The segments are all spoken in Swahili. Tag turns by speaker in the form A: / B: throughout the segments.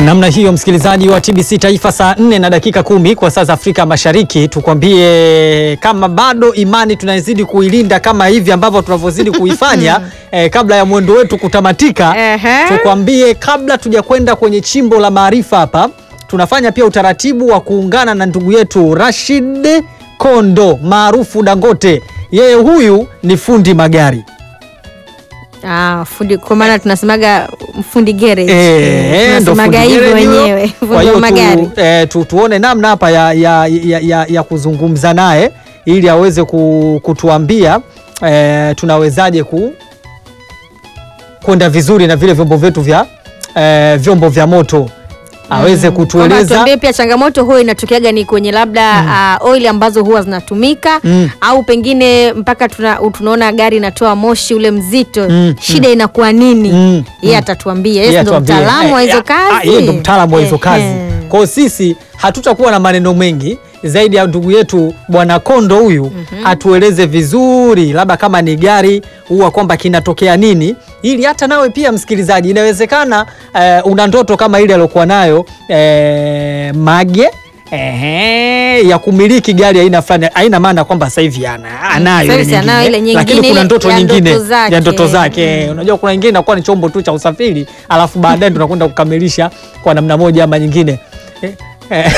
A: Namna hiyo msikilizaji wa TBC Taifa, saa 4 na dakika kumi kwa saa za Afrika Mashariki. Tukwambie kama bado imani tunazidi kuilinda kama hivi ambavyo tunavyozidi kuifanya eh, kabla ya mwendo wetu kutamatika.
B: Ehe.
A: Tukwambie kabla tujakwenda kwenye chimbo la maarifa hapa, tunafanya pia utaratibu wa kuungana na ndugu yetu Rashid Kondo maarufu Dangote. Yeye huyu ni fundi magari
B: Ah, fundi kwa maana tunasemaga fundi garage.
A: Eh, ndo
B: tunasemaga
A: fundi
B: hivyo
A: garage huyo.
B: wenyewe.
A: Kwa
B: Fundi
A: hiyo
B: wa magari.
A: tu, eh, tu, tuone namna hapa ya, ya, ya, ya, ya kuzungumza naye ili aweze ku, kutuambia eh, tunawezaje ku kwenda vizuri na vile vyombo vyetu vya eh, vyombo vya moto aweze
B: Kwamba
A: kutueleza
B: tuambie pia changamoto huwa inatokeaga ni kwenye labda ah, oil ambazo huwa zinatumika
A: Mm.
B: au pengine mpaka tuna, tunaona gari inatoa moshi ule mzito
A: Mm,
B: shida inakuwa nini
A: Mm,
B: yeye
A: mm.
B: atatuambia
A: Yeye
B: yeye ndo
A: atuambie.
B: mtaalamu wa
A: Eh,
B: hizo
A: ah,
B: kazi
A: ah, Yeye ndo mtaalamu wa hizo
B: Eh,
A: kazi.
B: eh.
A: Kwa hiyo sisi hatutakuwa na maneno mengi zaidi ya ndugu yetu Bwana Kondo huyu atueleze vizuri, labda kama ni gari huwa kwamba kinatokea nini, ili hata nawe pia msikilizaji, inawezekana eh, una ndoto kama ile aliyokuwa nayo eh, Mage Ehe, ya kumiliki gari aina fulani. Haina maana kwamba sasa hivi ana anayo
B: Sasa
A: ile
B: hivi anayo ile
A: nyingine,
B: nyingine,
A: lakini kuna
B: ile
A: ndoto
B: ya
A: nyingine
B: ndoto zake.
A: ya ndoto zake. Unajua kuna ingine inakuwa ni chombo tu cha usafiri, alafu baadaye tunakwenda kukamilisha kwa namna moja ama nyingine. Eh, eh.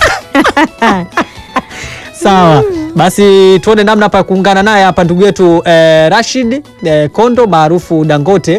A: Sawa, basi tuone namna hapa ya kuungana naye hapa ndugu yetu eh, Rashid eh, Kondo maarufu Dangote